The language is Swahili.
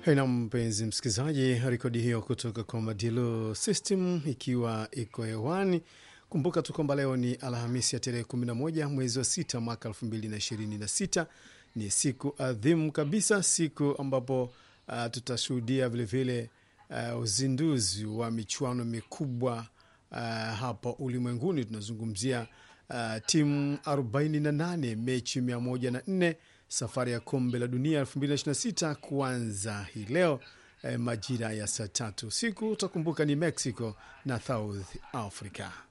Na mpenzi msikilizaji, rekodi hiyo kutoka kwa Madilu System ikiwa iko hewani. Kumbuka tu kwamba leo ni Alhamisi ya tarehe 11 mwezi wa sita mwaka 2026. Ni siku adhimu kabisa, siku ambapo uh, tutashuhudia vilevile uh, uzinduzi wa michuano mikubwa uh, hapa ulimwenguni. Tunazungumzia uh, timu 48 mechi 104 safari ya kombe la dunia 2026 kuanza hii leo eh, majira ya saa tatu usiku. Utakumbuka ni Mexico na South Africa.